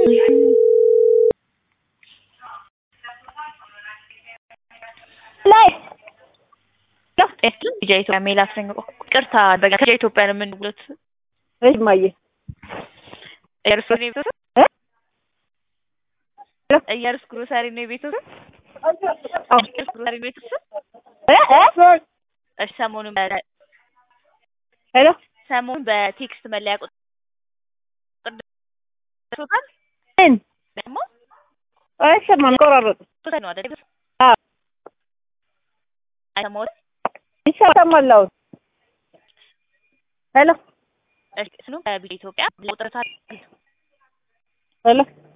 ላይ ጤና ልጅ ኢትዮጵያ ሜላት ነኝ። ቅርታ በጋ ከልጅ ኢትዮጵያ ነው የምንብሉት እሺ ማየ እየሩስ ነው ቤተሰብ እ እየሩስ ግሮሰሪ ነው ቤተሰብ አዎ እየሩስ ግሮሰሪ ነው ቤተሰብ እ እ እሺ ሰሞኑን በ- ሄሎ ሰሞኑን በቴክስት መለያ ቁጥር ደርሶታል ምን ደግሞ አይሰማም ቆራረጡ ሶስት ነው አይደል አዎ አይሰማዎትም ይሰማል አሁን ሄሎ እሺ ስኑ በቢል ኢትዮጵያ ቁጥር ታዲያ ሄሎ